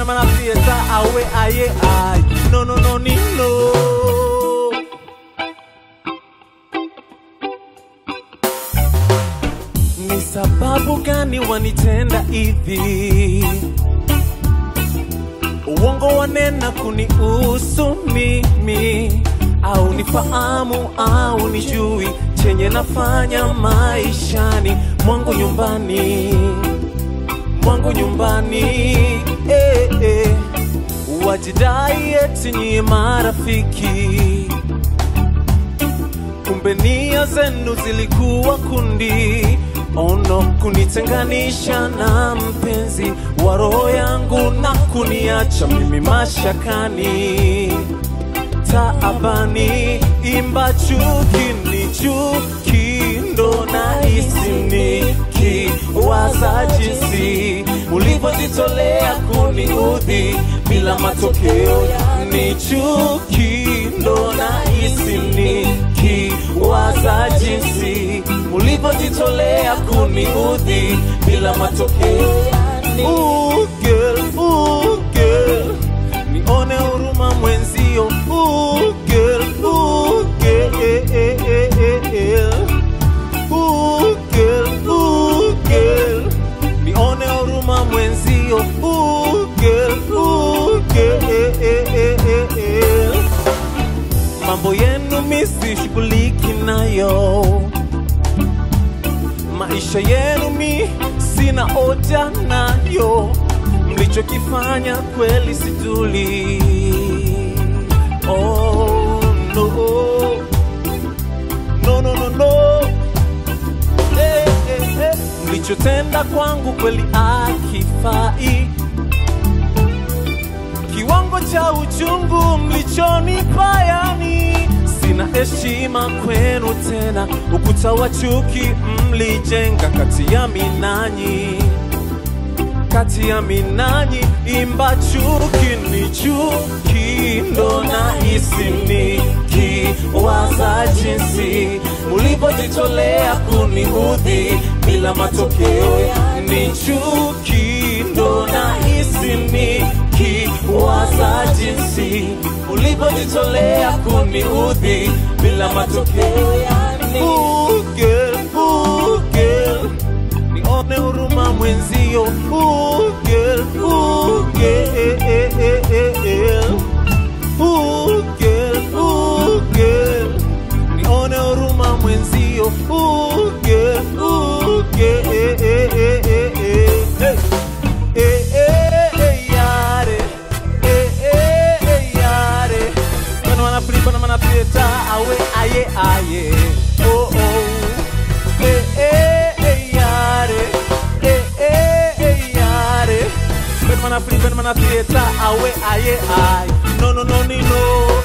bana mana fiesta awe aye ay no no no ni no ni sababu gani wanitenda hivi uongo wanena kunihusu mimi au nifahamu au nijui chenye nafanya maishani mwangu nyumbani mwangu nyumbani eh, eh. wajidai eti nyie marafiki kumbe nia zenu zilikuwa kundi ono kunitenganisha na mpenzi wa roho yangu na kuniacha mimi mashakani taabani imba chuki ni chuki ndo na isiniki waza jinsi ulivyojitolea kuniudhi bila matokeo ni chuki ndo na isiniki waza jinsi ulivyojitolea kuniudhi bila matokeo Ooh, girl, ooh, girl. nione huruma mwenzio Ooh, girl, ooh, girl, eh, eh, eh, eh, eh. Ooh, girl, ooh, girl. nione huruma mwenzio Ooh, girl, ooh, girl, eh, eh, eh, eh, eh. mambo yenu misishughuliki nayo maisha yenu mi sina hoja nayo mlichokifanya kweli sijuli oh, no. No, no, no, no. Eh, eh, eh. mlichotenda kwangu kweli akifai kiwango cha uchungu mlichonipa yani sina heshima kwenu tena ukuta wa chuki mlijenga kati ya minanyi kati ya minanyi imba chuki ni chuki ndo na isiniki waza jinsi mulivyojitolea kuniudhi bila matokeo ni chuki ndo na isiniki waza jinsi ulivyojitolea kuniudhi bila matokeo Ooh, girl, ooh, girl nione huruma mwenzio Ooh, girl, ooh, girl, eh, eh, eh, eh, eh. Ooh, girl, ooh, girl. nione huruma mwenzio Ooh, girl, ooh, girl, eh, eh, eh, eh, eh. Hey. Eh, eh, eh, yare. Eh, eh, eh, yare. Bana wanaflipa na manapita awe aye aye oh, oh. Eh, eh, eh, yare. Eh, eh, eh, yare. Bana wanaflipa na manapita awe aye aye no no no ni no